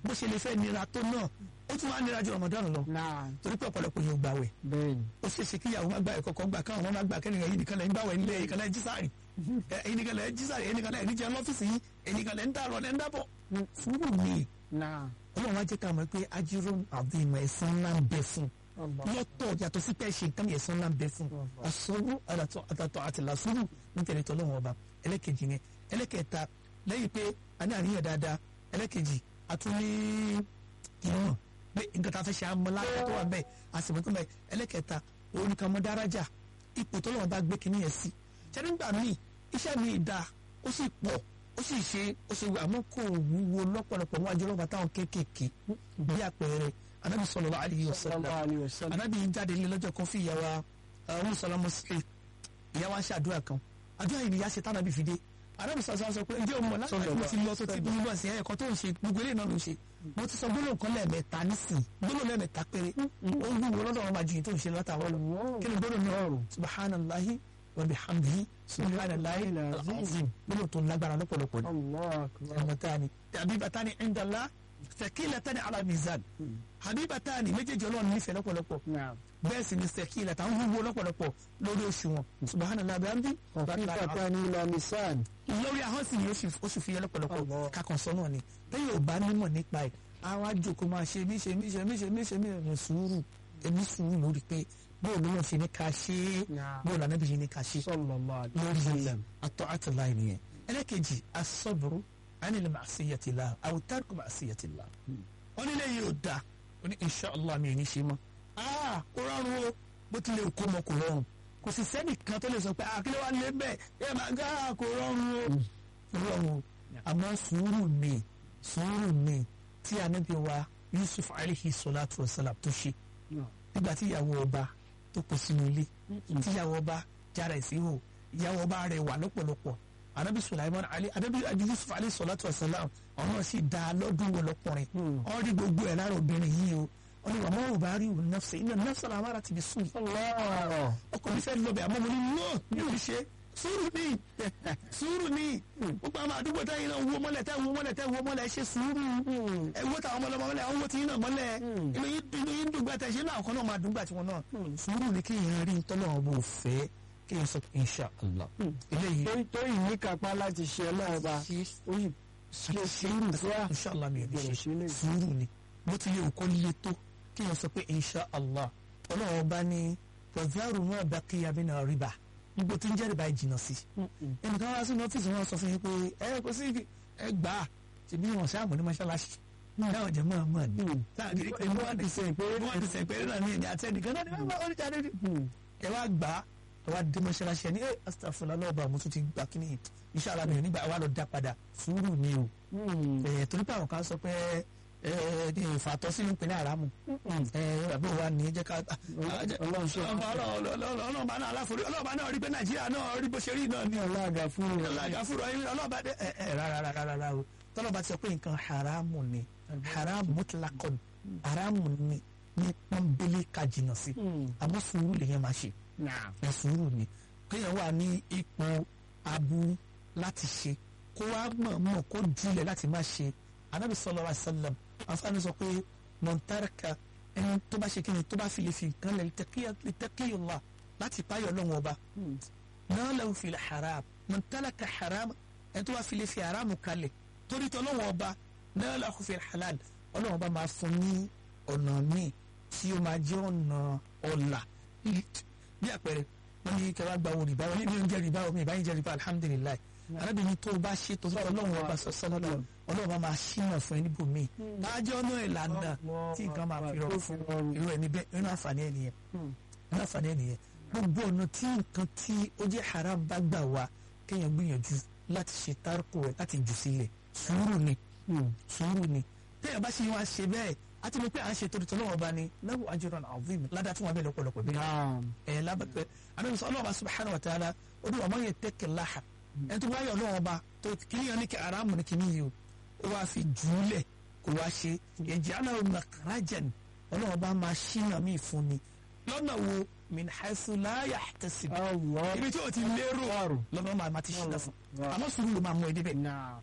bó ṣe lè fẹ́ nira tó náà ó tún wá nira ju Ramadan lọ náà torí pé ọ̀pọ̀lọpọ̀ yóò gbàwẹ̀ bẹ́ẹ̀ ni ó ṣe é ṣe kíyàwó má gbà ẹ̀kọ́ kan gbà káwọn ọmọ má gbà kẹ́nìkan yìí nìkan lẹ̀ ń gbàwẹ̀ nílé ẹ̀yìn kan lẹ̀ ń jísàrì ẹ̀yìn nìkan lẹ̀ ń jísàrì ẹ̀yìn nìkan lẹ̀ ń jẹun lọ́fíìsì yìí ẹ̀yìn nìkan lẹ̀ ń dàrọ̀ lẹ̀ ń dàbọ̀ fúrú mi náà ọlọ́run wá jẹ́ ká mọ̀ pé ajírò àbímọ ẹ̀san ńlá ń bẹ fún Allah. lọ́tọ̀ yàtọ̀ sí pé ṣe nǹkan ẹ̀san ńlá ń bẹ fún àsọ̀rọ̀ àtàtọ̀ àti làsúrù nítorí tọ́lọ́run ọba ẹlẹ́kejì yẹn ẹlẹ́kẹta lẹ́yìn pé a ní àríyàn dáadáa ẹlẹ́kejì a tún ní ìmọ̀ pé nǹkan tá a fẹ́ ṣe amọ̀lá tó wà bẹ́ẹ̀ a sì mọ̀ tó bẹ́ẹ̀ ẹlẹ́kẹta òun nìkan mọ́ dárájà ipò tọ́lọ́run bá gbé kinní yẹn sí ṣẹ́ni nígbà míì iṣẹ́ mi da ó sì pọ̀ ó sì ṣe ó ṣe àmọ́ kò wúwo lọ́pọ̀lọpọ̀ wọn àjọ ọlọ́pàá táwọn kéékèèké bí àpẹẹrẹ anábì sallallahu alaihi wasallam sallallahu alaihi wasallam anábì jáde ní lọ́jọ́ kan fún ìyàwó ọ̀hún sọlọ́mọ sí ìyàwó aṣọ àdúrà kan àdúrà yìí nìyá ṣe tánàbì fìdé anábì sọ̀rọ̀ sọ pé ǹjẹ́ o mọ̀ láti Sọ̀rọ̀ mo ti lọ tó ti bí wọ́n sí ẹ̀kọ́ tó ń ṣe gbogbo eléyìí náà ló ń ṣe mo ti sọ gbólóhùn kan lẹ́ẹ̀mẹ́ta nísìnyí gbólóhùn lẹ́ẹ̀mẹ́ta péré ó ń wúwo lọ́dọ̀ wọn máa ju yìí tó ń ṣe látàwọn lọ kí ni gbólóhùn náà subhanallahi wa bihamdihi subhanallahi al-azim gbólóhùn tó lágbára lọ́pọ̀lọpọ̀ ni Allah akbar habibatani habibatani indala sakilatani ala mizan habibatani méjèèjì Ọlọ́run nífẹ̀ẹ́ lọ́pọ̀lọpọ̀ náà bẹ́ẹ̀ sì ni sakilata ń wúwo lọ́pọ̀lọpọ̀ lórí òṣùwọ̀n subahana bihamdi kọfífàtà ní ilà nisan lórí ahọ́n sì ni ó sì- ó sì fi yẹ lọ́pọ̀lọpọ̀ Allah. kakàn sọ náà ni lẹ́yìn ò bá nímọ̀ nípa ẹ̀ àwọn àjòkó máa ṣe mí ṣe mí ṣe mí ṣe mí ṣe mí ṣe sùúrù èmi sùúrù lórí pé bóòlù náà ṣe ní ká ṣe é Naam. bóòlù ànábì ṣe ní ká ṣe é sallallahu alaihi lórí wasallam atọ́ àtìláì nìyẹn ẹlẹ́kejì asọ́bùrú anilẹ̀ màsíyàtìlá àwùtárùkù màsíyàtìlá wọn nílé yìí ò da ó ní inṣàlá mi ò ní ṣe mọ́ aa kò rọrùn o bó tilẹ̀ kó mọ kò rọrùn kò sì sẹ́nìkan tó lè sọ pé àkílẹ̀ wa lé bẹ́ẹ̀ ẹ máa gá kò rọrùn o kò rọrùn o àmọ́ sùúrù ni sùúrù ni tí anabi wa Yusuf alayhi salatu wa salam tó ṣe nígbà tí ìyàwó ọba tó kó sínú ilé tí ìyàwó ọba jára ìsíhò ìyàwó ọba rẹ̀ wà lọ́pọ̀lọpọ̀ anabi sulaiman ali anabi yusuf alayhi salatu wa salam ọ̀nà sì dá lọ́dún wo lọ́kùnrin ọ̀n rí gbogbo ẹ̀ lára obìnrin yìí o wọ́n ní wàá mọ́ òbá rí òun nafsa iná nafsa la máa ti fi sùn Allah ọkùnrin fẹ́ lọ bẹ̀ àmọ́ mo ní no mi ò ṣe sùúrù ni sùúrù ni gbogbo àwọn àdúgbò táyìn náà wo mọ́lẹ̀ táyìn wo mọ́lẹ̀ táyìn wo mọ́lẹ̀ ṣe sùúrù ẹ wo táwọn ọmọlọmọ mọ́lẹ̀ àwọn wo ti yín náà mọ́lẹ̀ inú yín inú yín dùgbà tẹ̀ ṣe náà kan náà máa dùgbà tiwọn náà sùúrù ni kí yẹn rí tọ́lọ̀ ọ̀bọ̀ òfẹ́ kí yẹn sọ pé insha allah eléyìí tó tó yìí ní kápá láti ṣe ọlọ́ọ̀ba ó sì ṣe sùúrù fún wa insha allah mi ò ní Gbọ́dọ̀ ṣe ṣe lè. sùúrù ni bó ti lè kó lé tó kí yẹn sọ pé insha allah ọlọ́run bá ní pọ̀záàrù náà bá kí abẹ́ náà rí bá gbogbo tí ń jẹ́ rìbá ìjìnà sí ẹnìkan wá sínú ọ́fíìsì wọn sọ fún yín pé ẹ kò sí ẹ gbà á ṣe bí wọn ṣáà mọ̀ ní mọ́ṣáláṣí náà jẹ́ mọ́ ọmọ ni táà kiri pé wọ́n ti sẹ̀ pé wọ́n ti sẹ̀ pé náà ní ẹ̀mí àti ẹnìkan náà ni wọ́n bá wọ́n jáde ní. ẹ wá gbà á ẹ wá dé mọ́ṣáláṣí ẹ ní ẹ astafurlah lọ́ọ̀bà mo tún ti gbà kí ni inshallah mi ò nígbà wà lọ dá padà sùúrù ni o ẹ torí pé àwọn kan sọ pé ẹ ẹ ní ìfàtọ́ sínú ìpínlẹ̀ àràmù ẹ bàbá wa ní jẹ́ ká Ọlọ́run ṣe ọlọ́ọ̀bá náà aláforí ọlọ́ọ̀bá náà rí pé nàìjíríà náà rí bó ṣe rí náà ní ọlọ́ọ̀gá fún mi alágàfúrò ayé ọlọ́ọ̀bá dé ẹ ẹ rárá rárá rárá o tọ́lọ́ba ti sọ pé nǹkan haramu ni haramu mutlakon haramu ni ní pọ́nbélé ka jìnnà sí àmọ́ sùúrù lèyẹn máa ṣe náà ẹ sùúrù ni kéèyàn wà ní ipò aburú láti ṣe kó wá mọ̀ mọ̀ kó jùlẹ̀ láti má ṣe anabi sallallahu alaihi wasallam afaani sọ pé mọ̀ntárìkà ẹni tó bá ṣe kí ni tó bá fi lè fi nǹkan lẹ̀ lítẹ́kíyọ̀lá láti páyọ̀ lọ́wọ́ ọba náà lẹ́wọ̀ fi haram mọ̀ntálàkà haram ẹni tó bá fi lè fi haram kalẹ̀ torí tọ́ lọ́wọ́ ọba náà lẹ́wọ̀ fi halal ọlọ́wọ́ ọba máa fún ní ọ̀nà míì tí ó máa jẹ́ ọ̀nà ọ̀la bí àpẹẹrẹ wọn ní kẹwàá gba owó rìbá wọn ní oúnjẹ rìbá omi ìbáyìí jẹ rìbá alhamdulilayi arábìnrin tó o bá ṣe tó tọ́ ọlọ́run ọba sọ́sọ́nà lọ ọlọ́run ọba máa ṣínà fún ẹ níbòmíì láàjọ ọ̀nà ìlànà tí nǹkan máa fi rọrùn fún irú ẹni bẹ́ẹ̀ nínú àǹfààní ẹ̀ nìyẹn nínú àǹfààní ẹ̀ nìyẹn gbogbo ọ̀nà tí nǹkan tí ó jẹ́ haram bá gbà wá kéèyàn gbìyànjú láti ṣe tárkò ẹ̀ láti jù sílẹ̀ sùúrù ni sùúrù ni téèyàn bá ṣe wá ṣe bẹ́ẹ̀ àti mo pé à ń ṣe torí tọ́lọ́wọ́ bá ní lahu ajrun azim ládàá tí wọ́n bẹ̀ lọ́pọ̀lọpọ̀ bí ẹ̀ lábàtẹ́ àdéhùn sọ ọlọ́wọ́ bá subhanahu wa ta'ala ó ní wàá yẹ tẹ́kẹ̀ láha ẹ̀ tó wáyọ̀ ọlọ́wọ́ bá tó kìnìyàn ní kí aráàmù ní kìnìyàn yìí o ó wáá fi jùúlẹ̀ kó wá ṣe ẹ̀jẹ̀ aláwọ̀ makhrajan ọlọ́wọ́ bá máa ṣínà mí fún mi lọ́nà wo min haythu la yahtasib ibi tí o ti lérò lọ́nà máa ti ṣínà fún àmọ́ sùúrù ló máa mú ẹ débẹ̀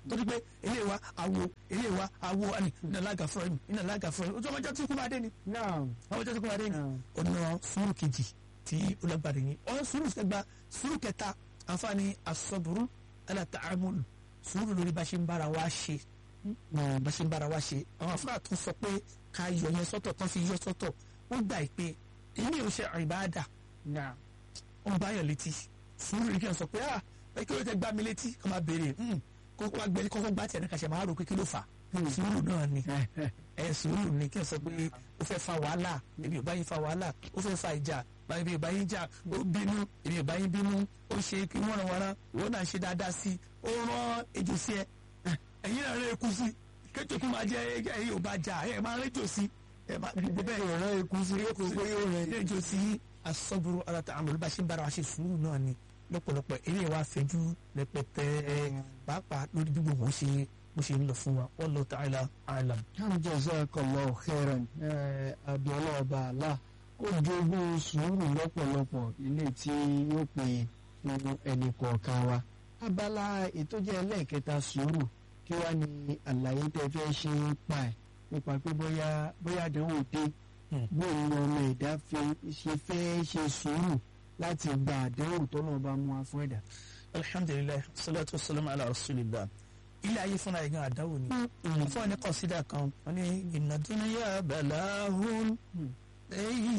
torí pé ilé wa awo ilé wa awo ani iná lága fúnra mi iná lága fúnra mi ojú ọmọjọ́ tí kú máa dé ni náà ọmọjọ́ tí kú máa dé ni náà ọ̀nà sùúrù kejì tí ó lágbára yìí ọ̀nà sùúrù kẹgbà sùúrù kẹta àǹfààní asọ́bùrú alátàámúlù sùúrù lórí bá ṣe ń bára wa ṣe bá ṣe ń bára wa ṣe àwọn afárá tó sọ pé ká yọ yẹn sọ́tọ̀ tán fi yọ sọ́tọ̀ wọ́n gbà pé èmi ò ṣe ìbáàdà náà wọ́n bá yàn létí sùúrù yìí kí wọ́n sọ pé ah ẹ kí ló tẹ gbá mi létí kọ́ máa béèrè kó wá gbẹ kọ́kọ́ gbá tiẹ̀ ní kàṣẹ máa rò pé kí ló fà sùúrù náà ni ẹ sùúrù ni kí wọ́n sọ pé ó fẹ́ fa wàhálà èmi ò bá yín fa wàhálà ó fẹ́ fa ìjà èmi ò bá yín jà ó bínú èmi ò bá yín bínú ó ṣe kí wọ́n ràn wọ́n ìwọ náà ṣe dáadáa sí i ó rán ejò sí ẹ ẹ̀yin náà rẹ̀ kú sí kéjò kí máa jẹ ẹ̀yin ò bá jà ẹ̀ máa rẹ́jò sí ẹ̀ máa gbogbo bẹ́ẹ̀ ọ̀rọ̀ ikú sí kò pé yóò rẹ̀ rẹ́jò sí asọ́bùrú aláta àmọ́ ló bá ṣe ń bára wa ṣe sùúrù náà ni lọ́pọ̀lọpọ̀ eré wa fẹjú rẹpẹtẹ pàápàá lórí bí gbogbo ṣe bó ṣe ń lọ fún wa wallahu ta'ala a'lam. jazakallahu khairan abiola ọba àlá kó jogún sùúrù lọ́pọ̀lọpọ̀ ilé tí yóò pè fún ẹnì kọ̀ọ̀kan wa. abala ètò jẹ́ ẹlẹ́ẹ̀kẹta sùúrù kí wàá ní àlàyé tẹ́ fẹ́ ṣe ń pa ẹ̀ nípa pé bóyá bóyá àdánwò dé bóun ni ọmọ ẹ̀dá ṣe fẹ́ ṣe sùúrù láti gba àdánwò tọ́nà ọba mú wa fún ẹ̀dá. alhamdulilayi salatu wasalam ala rasulillah ilé ayé fúnra yìí gan àdáwò ni fún ẹni kọsídà kan wọn ní ìnàdúnyà balahun èyí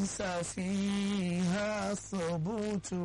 ṣàfihàn ṣòbùtù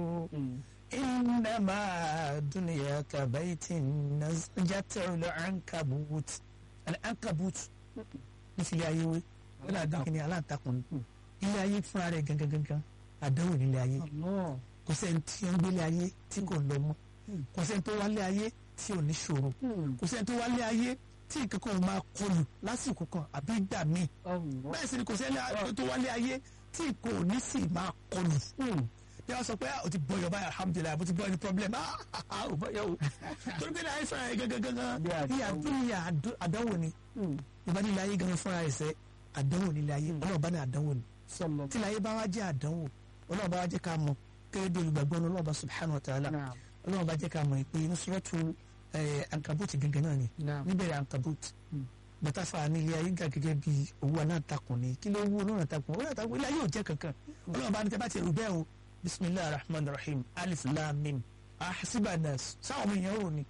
ìnàmà dúnìyà kàbáyìtì nàjàtẹ̀rù ankabut ankabut ní filẹ̀ ayé wé wọn àdá kìíní aláǹtakùn ilé ayé fúnra rẹ̀ gangan gangan àdáwò nílé ayé kò sẹ́ni tí ń gbélé ayé tí kò lọ mọ́ kò sẹ́ni tó wálé ayé tí ò ní ṣòro kò sẹ́ni tó wálé ayé tí nǹkan kan máa kọlù lásìkò kan àbí ìgbà míì bẹ́ẹ̀ sì ni kò sẹ́ni tó wálé ayé tí kò ní sì máa kọlù bí wọ́n sọ pé o ti bọ̀ yọba alhamdulilayi mo ti bọ̀ ẹni problem ah o bọ̀ yọ o torí pé láyé fúnra yẹ gangan bí àdúnyà àdánwò ni ìbá nílé ayé gangan fúnra yẹ sẹ́ àdánwò nílé ayé ọlọ́ọ̀bá ní àdánwò ni tí láyé bá wá jẹ́ àdánwò ọlọ́ọ̀bá wá jẹ́ ká mọ̀ kéré bí olùgbàgbọ́ ní ọlọ́ọ̀bá subhanahu wa ta'ala ọlọ́run bá jẹ́ ká mọ̀ pé nusratu ankabut gangan náà ni níbẹ̀rẹ̀ ankabut bàtà fa ní ilé ayé ga gẹ́gẹ́ bí owó anátakùn ni kí ló wú olóòrùn anátakùn olóòrùn anátakùn ilé ayé ò jẹ́ kankan ọlọ́run bá ní tẹ́ bá ti rú bẹ́ẹ̀ o bisimilahi rahman rahim alif lam mim ahasiba nas sáwọn ọmọ èèyàn rò ni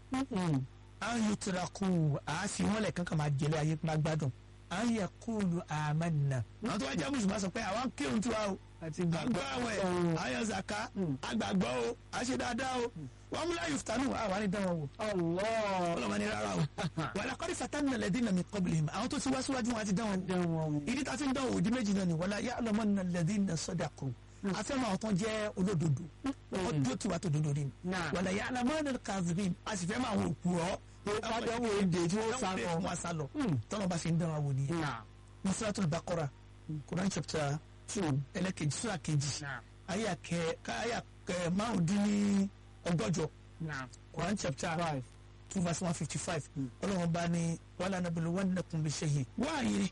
an yutraku àáfi wọn lẹ̀ kankan máa jẹlé ayé máa gbádùn an yakulu amanna àwọn tó wá jẹ́ mùsùlùmá sọ pé àwọn kírun tiwa o àgbà àwẹ̀ àyàn zaka àgbàgbọ́ o àṣẹ dáadáa o wọ́n múlá yuftanu àwọn àní dánwò wò. ọlọ́mọ ni rárá o wàlá kọ́ni fatani nàlẹ́ dín nàmi qablihim àwọn tó ti wá síwájú wọn àti dánwò. ìdí tá a fi ń dánwò òdi méjì náà ni wàlá ya'lamu nàlẹ́ dín nà sadaqu afẹ́mọ̀ àwọn tó jẹ́ olódodo ọdún tí wàá tó dodo ni wàlá ya'lamu nàlẹ́ kadhibin a sì fẹ́ máa wọ òkú ọ Fádánwò èdè tí wọ́n sá lọ. wọ́n sá lọ tọ́lọ́ bá fi ń dánwò wò nìyẹn. ní Suratul Baqara Quran chapter two ẹlẹ́kejì sura kejì àyà kẹ àyà kẹ márùndínní ọgọ́jọ Quran chapter five two verse one fifty five ọlọ́run bá ní wàhálà nàbẹ̀lẹ̀ wọn nàkùn bí ṣe yìí wáyé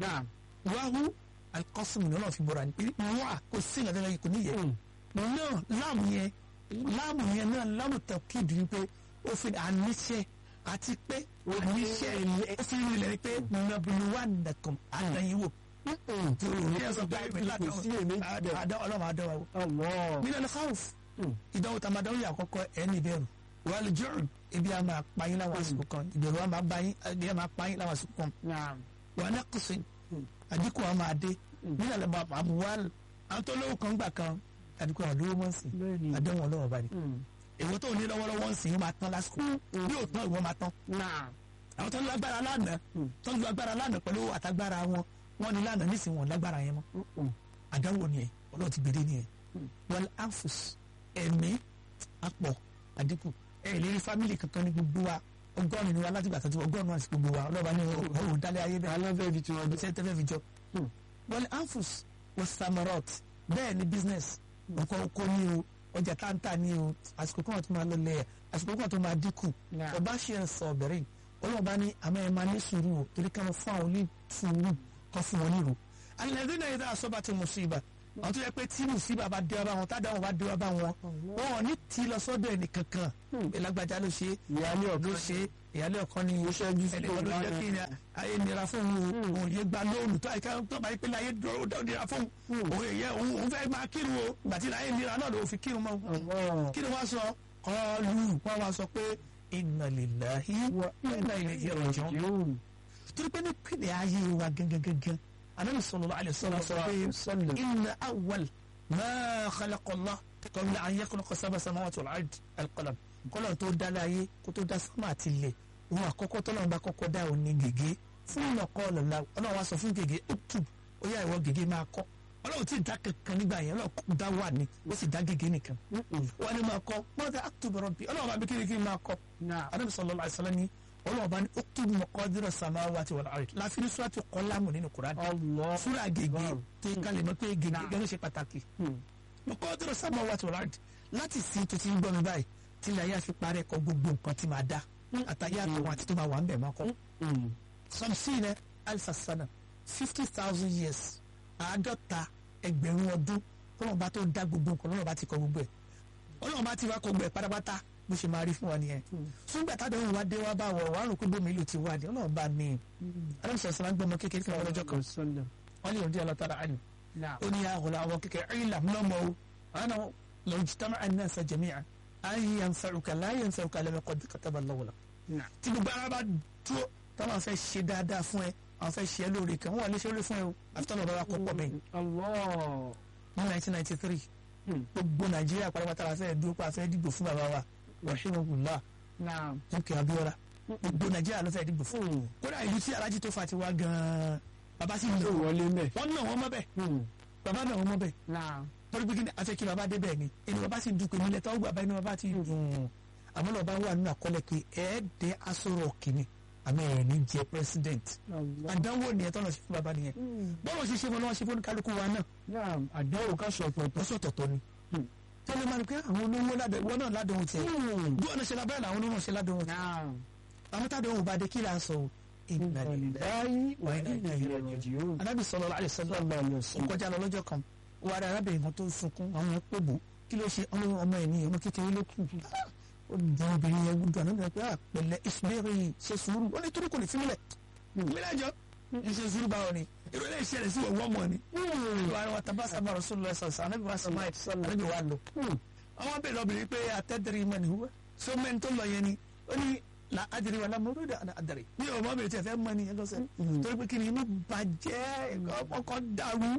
wáhù alikọ́sùn ní ọlọ́run fi bọ̀rọ̀ ní wá kò sí ìgbà tẹ́lẹ̀ kò níyẹ náà láàmù yẹn láàmù yẹn náà láàmù tẹ̀kídì ni pé ó fi àníṣe àti pé àníṣe ó fi rìnlẹ̀ ni pé nàbẹ̀lẹ̀ wọn nàkùn àdáyéwò ọlọ́run àdáwà wò. mílíọ̀nù ní káwùf ìdánwò tá a máa dánwò yà àkọ́kọ́ ẹni ìbẹ̀rù wàhálà jọ̀rù ibi a máa pa yín láwọn àsìkò kan ìbẹ̀rù a máa bá yín ibi a máa pa yín láwọn àsìkò kan wàhálà kùsì àdínkù a máa dé mílíọ̀nù àbúwàl àwọn tó lówó kan gbà kan àdínkù àwọn lówó mọ́ sí àdéhùn ọlọ́wọ́ bá ní. èwo tó ní lọ́wọ́lọ́wọ́ ń sìn yín máa tán lásìkò bí ò tán ìwọ́n máa tán. àwọn tó ń lágbára lánàá tó ń lágbára lánàá pẹ̀lú àtagbára wọn wọn ní lánàá nísìnyí wọn lágbára yẹn mọ́ àdáwò ni ẹ ọlọ́run ti gbèdé ni ẹ wọn anfus ẹ̀mí apọ̀ àdínkù ẹ lè rí fámìlì kankan ní gbogbo wa ọgọ́rùn ni wa láti gbà tàbí ọgọ́rùn àti gbogbo wa ọlọ́ba ní ọ̀hún dálé ayé bẹ́ẹ̀ aláfẹ́ fi tiwọn ṣe tẹ́fẹ́ fi jọ wọn anfus wọ samarot bẹ́ẹ̀ ni business nǹkan oko ní o ọjà táǹtà ní o àsìkò kan tó máa lọ lẹ́yà àsìkò kan tó máa dínkù ọba ṣe ń sọ ọ̀bẹ̀rẹ̀ ọlọ́ba ní àmọ́ ẹ̀ máa ní sùúrù o torí ká mọ fún àwọn ní sùúrù kan fún wọn nílùú alladhina idha asabathum musiba àwọn tó yẹ pé tí mùsíbà bá dé wá bá wọn tádàwọn bá dé wá bá wọn wọn ò ní tí lọ sọ́dọ̀ ẹnì kankan ìlágbájá ló ṣe ìyáálé ló ọ̀kan ṣe ìyálé ọkàn ni Ó ṣẹ́jú sí ẹnìkan ló òun jẹ́ náà. kí ni ayé nira fún òun òun yé gba lóòlù tó àyíká tó bá yí pé láyé dúró dá nira fún òun òun yẹ òun òun fẹ́ máa kírun o gbàtí láyé nira náà ló fi kírun mọ́ Allah. kí ni wọ́n sọ kọlu wọ́n wá sọ pé inna lillahi wa inna ilayhi raji'un Yóò. torí pé ní pínlẹ̀ ayé wa gangan gangan anabi sallallahu alaihi wasallam sọ pé Sallam. inna awwal ma khalaqa Allah qabla an yakhluqa sab'a samawati wal ard al-qalam kọ́lọ̀ tó dá láyé kó tó dá sánmà àti ilẹ̀ òun àkọ́kọ́ tọ́lọ́run bá kọ́kọ́ dá òun ní gègé fún ìnà kọ́ ọ̀lọ́lá ọlọ́run wá sọ fún gègé uktub ó yá ìwọ gègé máa kọ́ ọlọ́run tí ì dá kankan nígbà yẹn ọlọ́run dá wà ní ó sì dá gègé nìkan wọ́n ní máa kọ́ mọ́tà uktub rabbi ọlọ́run bá bí kíni kí n máa kọ́ Náà. anabi sallallahu alaihi wasallam ni ọlọ́run bá ní uktub maqadira samawati wal ard láfi ní suratu Qalam nínú Qur'an Allah. súrà gègé Wow. tó kalẹ̀ mọ́ pé gègé Nah. gẹ́gẹ́ ṣe pàtàkì Hmm. maqadira samawati wal ard láti sin tó ti ń gbọ́ mi báyìí tí ilẹ̀ ayé àfi parẹ́ kọ gbogbo nǹkan tí máa dá àtàyé àtọ̀wọ̀n àti tó máa wà ń bẹ̀ máa kọ́ Hmm. samsina alsasana fifty thousand years àádọ́ta ẹgbẹ̀rún ọdún ọlọ́run tó dá gbogbo nǹkan ọlọ́run bá ti kọ gbogbo ẹ̀ ọlọ́run bá ti wá kọ gbogbo ẹ̀ pátápátá bó ṣe máa rí fún wa nìyẹn fúngbà tádéhùn wa dé wá bá wọ̀ wá rò pé bómi ìlú ti wá ní ọlọ́run bá ní alámùsọ̀ sọ̀rọ̀ gbọ́mọ kékeré kan lọ́jọ́ kan Sallam. wọ́n lè rọ̀dí ọlọ́tara àná Náà. ó ní àwọn àwọn kékeré ìlà lọ́mọ o àná lọ́wọ́ jìtàmà àná sa jẹ̀míà ayé yanfẹ̀rùkà láyé yanfẹ̀rùkà lẹ́mẹ̀kọ́ bí kàtàbà lọ́wọ́lá Náà. tí gbogbo ara bá dúró táwọn fẹ́ ṣe dáadáa fún ẹ àwọn fẹ́ ṣe ẹ lóore kan wọ́n wà lè ṣe lóore fún ẹ o àfitọ́ lọ́ba wa kọ́ pọ̀ mẹ́yìn Allah. ní 1993 Hmm. gbogbo nàìjíríà pátápátá la fẹ́ dúró pa fẹ́ dìbò fún bàbá wa rahimahullah Náà. dúkìá abiola gbogbo nàìjíríà ló fẹ́ dìbò fún Hmm. kódà ìlú tí alájí tó fa ti wá gan-an bàbá sì ń Yóò lò wọlé mẹ́. wọ́n náà wọ́n mọ́ bẹ́ẹ̀ Hmm. bàbá náà wọ́n mọ́ bẹ́ẹ̀ Náà. torí pé kí ni afẹ́ kí bàbá dé bẹ́ẹ̀ ni ẹni bàbá sì dùn pé nílẹ̀ tó gbà bá inú bàbá ti dùn àmọ́ lọ́ba wà nínú àkọọ́lẹ̀ pé ẹ̀ẹ́dẹ́ asọ̀rọ̀ kìíní àmọ́ ẹ̀ ní jẹ́ president Allah. àdánwò nìyẹn tọ́lọ̀ ṣe fún bàbá nìyẹn Hmm. bọ́lọ̀ ṣe ṣe wọn lọ́wọ́ ṣe fún kálukú wa náà Náà. Àdéhùn ká sọ pọ̀pọ̀. lọ́sọ̀ tọ̀tọ̀ ni Hmm. tẹ́lẹ̀ máa ń pẹ́ àwọn olówó ládùn wọn náà ládùn tiẹ̀ Hmm. bí wọn ṣe lábẹ́rẹ́ làwọn olówó ṣe ládùn tiẹ̀ Náà. àwọn tádùn òun bá dé kí là ń sọ o Inna lillahi Báyìí wà wa ní inna ilayhi ìrìnàjò. anábì sallallahu alaihi wasallam Sallallahu alaihi ó wasallam. kọjá lọ lọ́jọ́ kan ó wá rí arábìnrin kan tó ń sunkún àwọn yẹn pè bò kí ló ṣe ọmọ ọmọ ẹ̀ ní ọmọ kékeré ló kù ó dùn obìnrin yẹn gbúdọ̀ àná bẹ̀rẹ̀ pé àpẹlẹ ìsúlẹ̀rì ṣe sùúrù ó ní torí kò ní fílẹ̀ mílẹ̀ jọ ṣe sùúrù báwọn ni èrò ilé ìṣẹ̀lẹ̀ sí wọ̀wọ́ mọ̀ ni wà á tàbá sábà rasulullah sọ̀sọ̀ anábì wa sọ̀mọ́ ẹ̀ anábì wa lò àwọn bẹ̀rẹ̀ obìnrin pé àtẹ́dẹ̀rẹ̀ mọ̀ ní wúwẹ́ so mẹ́ni tó lọ yẹn ni ó ní la adìrẹ wà lámúrú dà adìrẹ ní ọmọ mi tẹ fẹ́ mọ̀ ni ẹgbẹ́ sẹ́ torí pé kí ni inú bàjẹ́ ọkọ̀ dàrú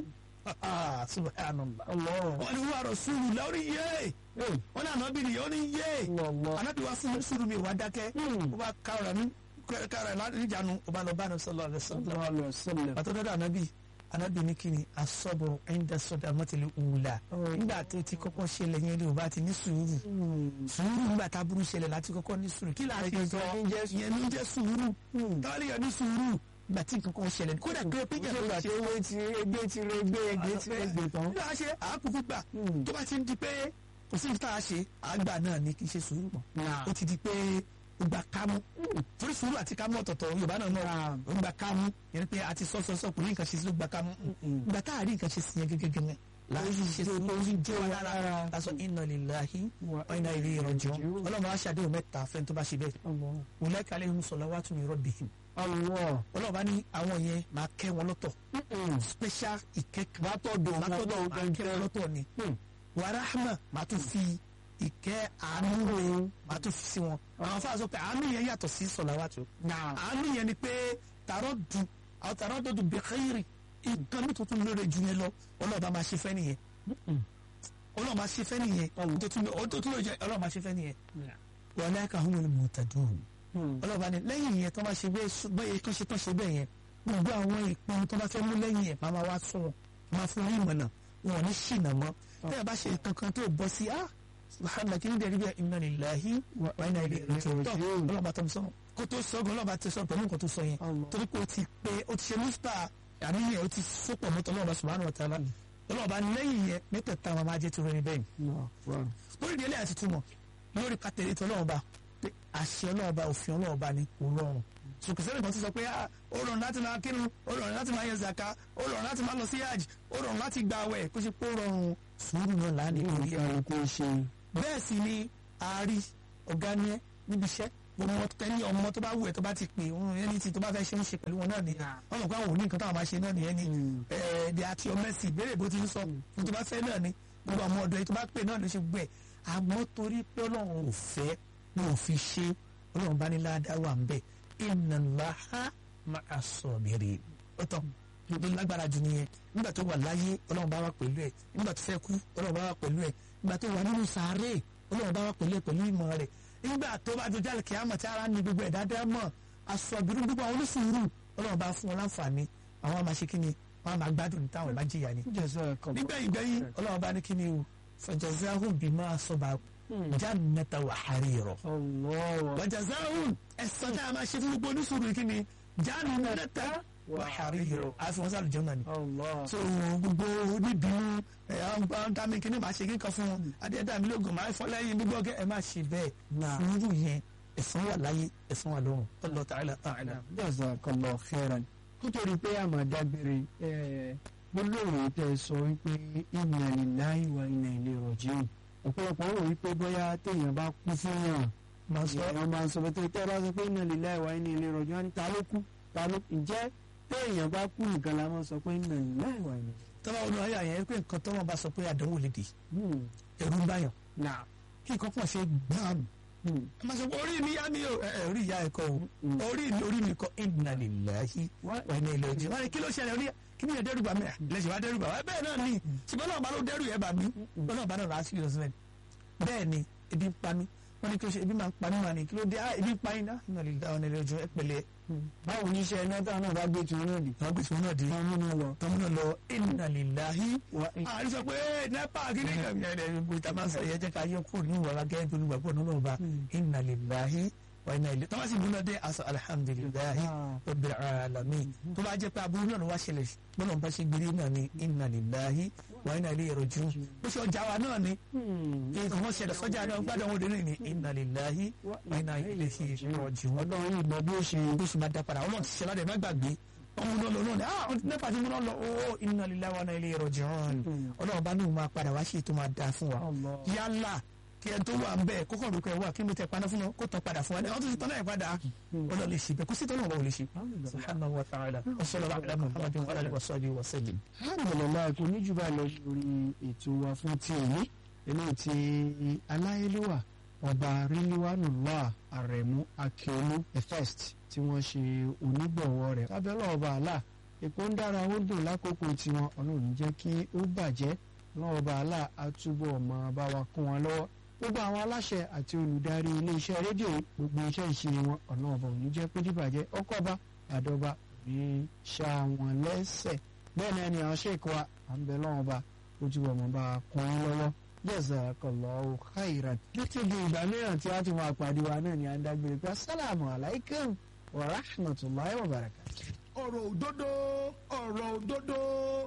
Ah, subhanallah Allah. wọ́n ní wúwa rasulu lórí yé wọ́n ní ànábì nìyẹn ó ní yé Allah. ànábì wa fún sùúrù mi wà dákẹ́ ó bá kára ní kára níjànú ó bá lọ bá ní sọlọ rẹ sọlọ Sallallahu alaihi wasallam. pàtó dọ́dọ̀ ànábì ànábì ní kíni asọ́bọ̀ ẹ̀ńdà sọ́dọ̀ àmọ́tẹ̀lẹ̀ òwúlà nígbà tó ti kọ́kọ́ ṣẹlẹ̀ yẹn ni ò bá ti ní sùúrù sùúrù nígbà tá a burú ṣẹlẹ̀ láti kọ́kọ́ ní sùúrù kí láti sọ ìyẹn ló ń jẹ́ sùúrù táwọn èèyàn ní sùúrù nígbà tí nǹkan kan ṣẹlẹ̀ kódà pé pé jẹ́ Nígbà tí ewé ti egbé ti re gbé egbé ti re gbé tán. nígbà ṣe àákùkù gbà tó bá ti ń di pé kò sí níta ṣe àgbà náà ni kì í ṣe sùúrù mọ́ ó ti di pé ó gba kámú torí sùúrù àti kámú ọ̀tọ̀ọ̀tọ̀ yorùbá náà náà ó gba kámú yẹn ni pé àti sọ́sọ́sọ́ kò ní nǹkan ṣe sí ló gba kámú ìgbà tá a rí nǹkan ṣe sí yẹn gẹ́gẹ́ gẹ́gẹ́ láti ṣe sùúrù ó ń jẹ́ wa lára lásán inna lillahi wa inna ilayhi raji'un ọlọ́run á ṣàdéhùn mẹ́ta fẹ́ni tó bá ṣe bẹ́ẹ̀ ulaika alayhim salawatu min rabbihim Allah. ọlọ́run bá ní àwọn yẹn máa kẹ́ wọn lọ́tọ̀ special ìkẹ́kẹ́ Látọ̀dọ̀ látọ̀dọ̀ wọn máa kẹ́ wọn lọ́tọ̀ ni wàràhàmà máa tún fi ìkẹ́ àánú rẹ̀ máa tún fi sí wọn àwọn fáwọn sọ pé àánú yẹn yàtọ̀ sí sọ̀làwàtò Náà. àánú yẹn ni pé tààrọ̀ dùn àwọn tààrọ̀ dùn bi khairi nǹkan mi tuntun lóore ju yẹn lọ ọlọ́ọ̀bá máa ṣe fẹ́ nìyẹn ọlọ́ọ̀ máa ṣe fẹ́ nìyẹn ọdún tó lóore jẹ ọlọ́ọ̀ máa ṣe fẹ́ nìyẹn ulaika humul muhtadun ọlọ́ọ̀bá ni lẹ́yìn yẹn tó bá ṣe bẹ́ẹ̀ kán ṣe tán ṣe bẹ́ẹ̀ yẹn gbogbo àwọn ìpinnu tó bá fẹ́ mú lẹ́yìn yẹn máa wá fún wọn máa fún wọn ìmọ̀nà wọn ò ní ṣìnà mọ́ tẹ́lẹ̀ bá ṣe kankan tó bọ́ sí ah subhanallah kí ni dẹ̀rí bẹ́ẹ̀ inna lillahi wa inna ilayhi raji'un tó ọlọ́ba tó ń sọ kó tó sọ gan ọlọ́ba ti sọ pẹ̀lú nǹkan tó sọ yẹn torí pé o ti pé o ti ṣe nípa àníyàn o ti sopọ̀ mọ́tò ọlọ́ba subhanahu wa ta'ala ọlọ́ba lẹ́yìn yẹn mẹ́tẹ̀ẹ̀ta wọn máa jẹ́ tó rẹ̀ bẹ́ẹ̀ lórí ìdílé àti túmọ̀ lórí pàtẹ́lẹ́ tó ọlọ́ba pé àṣẹ ọlọ́ba òfin ọlọ́ba ni kò rọrùn sùkùsẹ́rì kan ti sọ pé ó rọrùn láti máa kírun ó rọrùn láti máa yẹ zaka ó rọrùn láti máa lọ sí hajj ó rọrùn láti gba àwẹ̀ kó ṣe pé ó rọrùn sùúrù náà lánàá lórí ẹ̀. kálukú ṣe bẹ́ẹ̀ sì ni àárí ọ̀gá ni ẹ́ níbi iṣẹ́ ọmọ tẹ́ni ọmọ tó bá wù ẹ́ tó bá ti pè òun ẹni tí tó bá fẹ́ ṣe ń ṣe pẹ̀lú wọn náà ni wọ́n mọ̀ pé àwọn òní nǹkan táwọn máa ṣe náà nìyẹn ni ẹ̀ẹ́dẹ̀ àti ọmẹ́sì ìbéèrè bó ti ń sọ fún tó bá fẹ́ náà ni gbogbo àwọn ọ̀dọ́ yìí tó bá pè náà ló ṣe gbẹ̀ àmọ́ torí pé ọlọ́run ò fẹ́ ní ò fi ṣe ọlọ́run bá ní ládàá wà ń bẹ̀ inna Allaha ma'a sabirin ó tán ló lágbára jù nìyẹn nígbà tó wà láyé ọlọ́run bá wà pẹ̀lú ẹ̀ nígbà tó fẹ́ kú ọlọ́run bá wà pẹ̀lú ẹ̀ nígbà tó wà nínú sàárè ọlọ́run bá wà pẹ̀lú ẹ̀ pẹ̀lú ìmọ̀ rẹ̀ nígbà tó bá dojú àlùkí àmọ̀ tí ara ní gbogbo ẹ̀ dáadáa mọ̀ àsọ̀bìrún gbogbo àwọn onísùúrù ọlọ́run bá fún wọn láǹfààní àwọn máa ṣe kí ni wọn máa gbádùn táwọn bá jìyà ni. nígbẹ̀yìn gbẹ̀yìn ọlọ́run bá ní kí ni o fajazahum bima sabaru jannata wa harira. wajazahum ẹ̀sán tá a máa ṣe fún gbogbo onísùúrù kí ni jannata wa harira. àfi wọn sálùjọ náà ni. so gbogbo oníbìrún àwọn dàmí kí ni màá ṣe kíkan fún wọn adéyẹdàmí lóògùn máa fọ lẹ́yìn gbogbo ọgẹ ẹ má ṣe bẹ́ẹ̀ sùúrù yẹn ẹ̀san wà láyé ẹ̀san wà lọ́run Allah ta'ala a'lam. jazakallahu khairan nítorí pé àmọ́ dágbére gbólóhùn tẹ sọ wípé inna lillahi wa inna ilayhi raji'un ọ̀pọ̀lọpọ̀ rò wípé bóyá téèyàn bá kú fún yàn máa sọ èèyàn máa ń sọ pé tẹ́ ẹ bá sọ pé inna lillahi wa inna ilayhi raji'un ní ta ló kú ta ló ǹjẹ́ téèyàn bá kú nìkan la máa sọ pé inna lillahi wa inna tọ́lá ọdún ayé àyẹ̀ pé nǹkan tọ́lọ́ bá sọ pé àdánwò lè dé ilayhi ẹ̀rù ń báyàn náà kí nǹkan pọ̀ ṣe gbàm a máa sọ pé orí mi yá mi o ẹ ẹ orí ìyá ẹ kọ o orí mi orí mi kọ inna lillahi wa inna ilayhi raji'un wọn ni kí ló ṣẹlẹ̀ orí kí ni yẹn dẹ́rù bà mí à lẹ́sìn wá dẹ́rù bà wá bẹ́ẹ̀ náà ni ṣùgbọ́n náà bá ló dẹ́rù yẹn bà mí ṣùgbọ́n náà bá náà láti yọ sílẹ̀ bẹ́ẹ̀ ni ebi ń pa mí wọ́n ní kí ló ṣe ebi máa ń pa mí wà ní kí ló dé ah ebi ń pa yín náà inna lillahi wa inna ilayhi raji'un ẹ pẹ̀lẹ́ báwo ní iṣẹ́ iná táwọn náà bá gbé tiwọn náà dì àwọn gbèsè wọn náà dé wọ́n múná lọ tọ́mú náà lọ inna lillahi wà àrí sọ pé nepa kìíní kan yẹn ẹ gbogbo ìta máa ń sọ yẹn jẹ́ ká yọ kúrò ní ìwà gẹ́gẹ́ bí olùgbàgbọ́ náà lọ́ba inna lillahi wa inna ilayhi tọ́wọ́ sì múná dé aṣọ alhamdulillahi rabbil alamin tó bá jẹ́ pé aburú náà ló wá ṣẹlẹ̀ gbọ́dọ̀ bá ṣe gbére náà ni inna lillahi wa inna ilayhi raji'un bó ṣe ọjà wa náà ni kí wọ́n ṣẹlẹ̀ sọ́jà náà gbádùn àwọn òde ní inna lillahi wa inna ilayhi raji'un ọlọ́run yìí mọ bí ó ṣe bó ṣe máa dá padà ọlọ́run ti ṣe ládẹ̀ má gbàgbé ọmọ náà lọ lónìí ah nípa tí mo náà lọ ó inna lillahi wa inna ilayhi raji'un ọlọ́run bá ní òun máa padà wá ṣe tó máa dáa fún wa Allah. yálà kí ẹ tó wà ń bẹ́ẹ̀ kókò rúkọ ẹ wà kí ló tẹ paná fún wọn kó tán padà fún wa wọ́n tún ti tán náà padà ọlọ́run lè ṣe bẹ́ẹ̀ kó sí tọ́lọ́run wọn ò lè ṣe. subhanahu wa ta'ala wa sallallahu ala muhammadin wa alihi wa sahbihi wa sallim. alhamdulilayi kò ní jù bá lọ lórí ètò wa fún ti èyí eléyìí tí aláyélúwà ọba ríliwánùlá àrẹ̀mú akíọ́lù the first tí wọ́n ṣe onígbọ̀wọ́ rẹ̀ lábẹ́lẹ̀ ọba àlà èkó ń dára ó dùn lákòókò tiwọn ọlọ́run jẹ́ kí ó bàjẹ́ ọlọ́run ọba àlà àtúbọ̀ ọmọ bá wa kún wọn lọ́wọ́ gbogbo àwọn aláṣẹ àti olùdarí iléeṣẹ́ rédíò gbogbo iṣẹ́ ìṣe wọn ọlọ́run ọba ò ní jẹ́ pé dìbàjẹ́ ọkọ̀ọba àdọ́ba ní ṣá wọn lẹ́sẹ̀ bẹ́ẹ̀ náà ni àwọn ṣèkọ wa à ń bẹ lọ́wọ́ bá ojú ọmọ bá kún un lọ́wọ́ jazakallahu khairan. títí di ìgbà mìíràn tí a ti máa pàdé wa náà ni à ń dágbére pé asalaamu alaykum wa rahmatulahi wa barakatuh. ọ̀rọ̀ òdodo ọ̀rọ̀ òdodo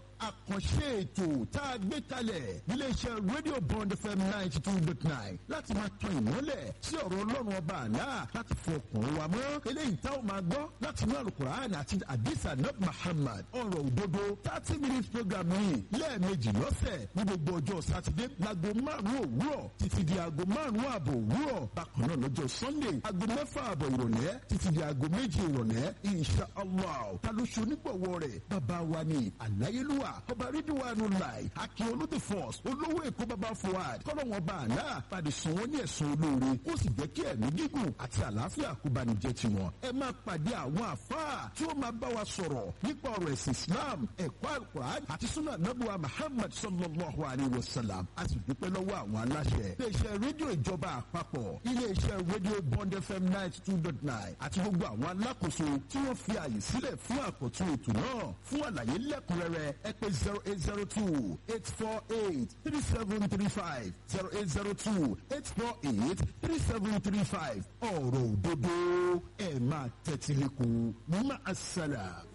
àkànṣe ètò tá a gbé kalẹ̀ níléeṣẹ́ rédíò bond fm ninety two dot nine láti máa tan ìmọ́lẹ̀ sí ọ̀rọ̀ ọlọ́run ọba àlá láti fọ ọkàn wa mọ́ eléyìí tá ò máa gbọ́ láti inú alukur'an àti adisa nab muhammad ọ̀rọ̀ òdodo thirty minutes program yìí lẹ́ẹ̀mejì lọ́sẹ̀ ní gbogbo ọjọ́ sátidé láago márùn-ún òwúrọ̀ títí di aago márùn-ún ààbọ̀ òwúrọ̀ bákan náà lọ́jọ́ sunday aago mẹ́fà ààbọ̀ ìrọ̀lẹ́ títí di aago méjì ìrọ̀lẹ́ insha allah ta ló ṣe onígbọ̀wọ́ rẹ̀ bàbá wa ni àláyélúwà ọba rídíwánu láì akin olóde force olówó èkó bàbá fuad kọ́lọ́wọ́n bá àlá padì sùn wọ́n ní ẹ̀sùn olóore kó sì jẹ́ kí ẹ̀mí gígùn àti àlàáfíà kó bá ní jẹ́ tiwọn. ẹ máa pàdé àwọn àfáà tí ó máa bá wa sọ̀rọ̀ nípa ọ̀rọ̀ ẹ̀sìn islam ẹ̀kọ́ alukur'an àti sunnah nabuwa muhammad sallallahu alayhi wa sallam a sì dúpẹ́ lọ́wọ́ àwọn aláṣẹ. iléeṣẹ́ rédíò ìjọba àpapọ̀ iléeṣẹ́ rédíò bond fm ninety two dot nine àti gbogbo àwọn alákòóso tí wọ́n fi àyè sílẹ̀ fún àkọ́tún ètò náà fún àlàyé lẹ́kùnrẹ́rẹ́ ẹ pé zero eight zero two eight four eight three seven three five zero eight zero two eight four eight three seven three five ọ̀rọ̀ òdodo ẹ̀ máa tẹ́tí lẹ́kọ̀ọ́ máa ṣàlà.